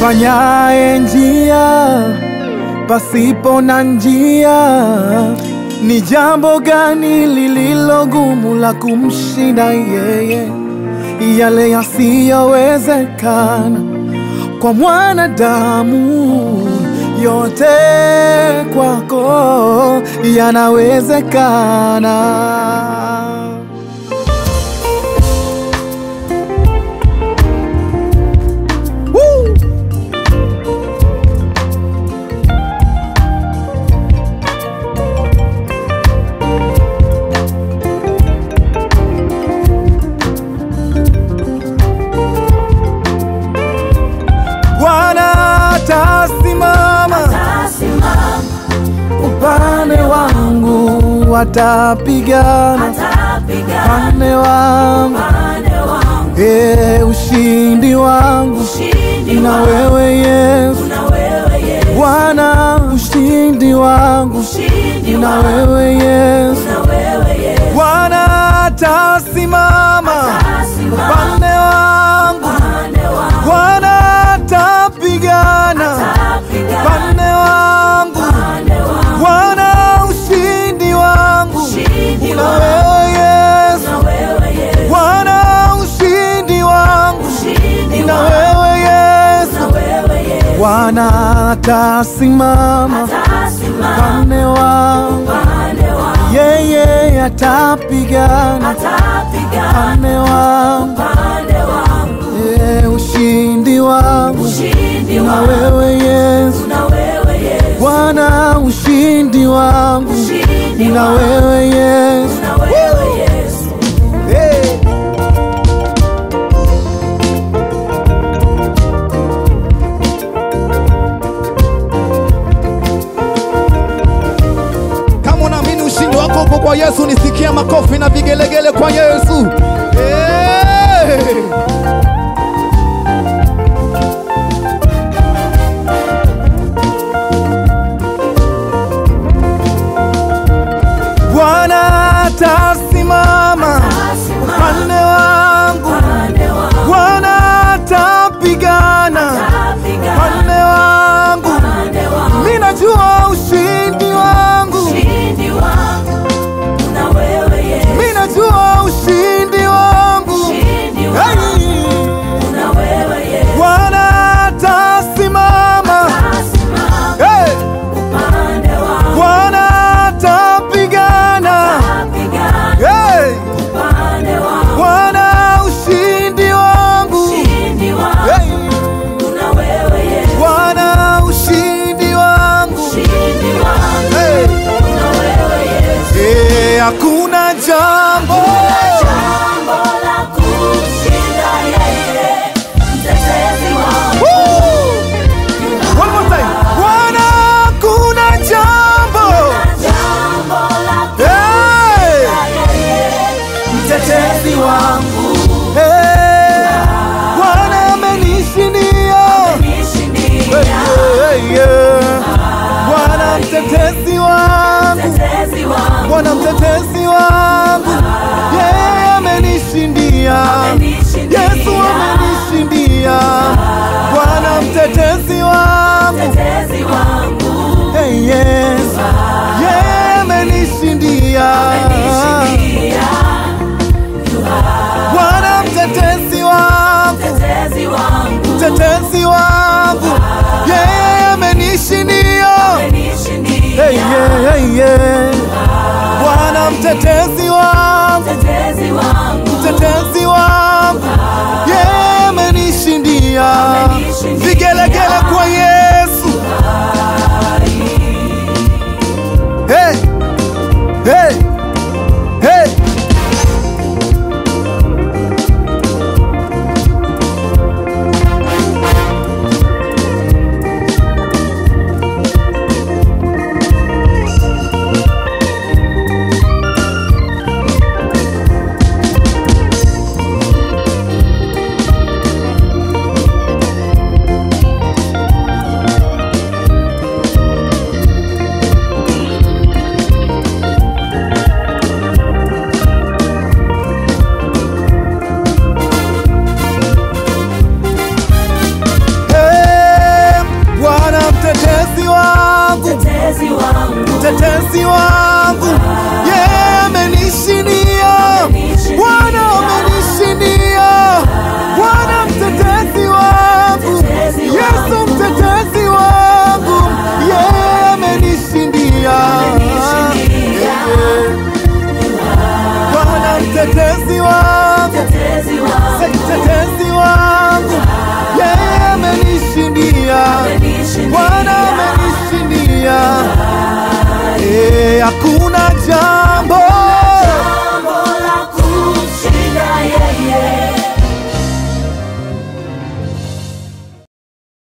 Ufanyaye njia pasipo na njia, ni jambo gani lililo gumu la kumshinda yeye? Yale yasiyowezekana kwa mwanadamu, yote kwako yanawezekana. Woo! Bwana atasimama Atasimama, upande wangu, atapigana atapigana upande wangu, upande wangu. e, ushindi wangu Ushindi na wangu wewe Yesu. na wewe Yesu. Bwana, ushindi wangu Ushindi na wangu wewe Yesu. na wewe Yesu. Bwana atasimama Atasimama upande wangu, upande wangu. Bwana atapigana Atapigana upande wangu, upande wangu. Bwana ushindi wangu Ushindi na wangu wewe Yesu. na wewe Yesu. Bwana ushindi wangu Ushindi na wangu wewe Yesu. na wewe Yesu. Bwana atasimama Atasimama upande wangu, upande wangu. yeye atapigana Atapigana upande wangu, upande wangu. e, ushindi wangu Ushindi na wangu wewe Yesu. na wewe Yesu. Bwana ushindi wangu Ushindi na wangu wewe Yesu. na wewe Yesu. Hey. Kama unaamini ushindi wako uko kwa Yesu, nisikia makofi na vigelegele kwa Yesu. Hey. Bwana atasimama upande wangu, Upande wangu Bwana atapigana upande wangu. upande wangu. Mimi najua ushindi wangu, Ushindi wangu na wewe Yesu. mimi najua ushindi wangu. Ushindi wangu Hey. na wewe Yesu. Bwana atasimama, Atasimama hey. upande wangu. Bwana atapigana, Atapigana hey. upande wangu. Bwana ushindi wangu, Ushindi wangu hey. na wewe Yesu. Bwana ushindi wangu, Ushindi wangu hey. na wewe Yesu. Eh, hakuna jambo Jambo la kumshinda yeye, mtetezi wangu. Woo! One more time. Bwana, hakuna jambo Jambo la Hey! kumshinda yeye, mtetezi wangu Eh, Bwana amenishindia nishindia. Eh, eh, eh. Bwana mtetezi wangu Mtetezi wangu, Bwana mtetezi wangu yeye amenishindia nishindia. Yesu amenishindia Bwana mtetezi wangu Mtetezi wangu, Hey, Yesu yeye amenishindia nishindia. Bwana mtetezi wangu Mtetezi wangu, mtetezi wangu yeye amenishindia nishindia. Hey, yeah, hey, yeah. Bwana mtetezi wangu Mtetezi wangu, mtetezi wangu yeye amenishindia vigelegele kwa Yesu hey, hey, hey. mtetezi wangu, yeye amenishindia. Bwana amenishindia, Bwana mtetezi wangu, Yesu mtetezi wangu, yeye amenishindia. Eh, Bwana mtetezi wangu Mtetezi wangu, mtetezi wangu, yeye amenishindia. amenishindia. Bwana amenishindia, Eh, hakuna jambo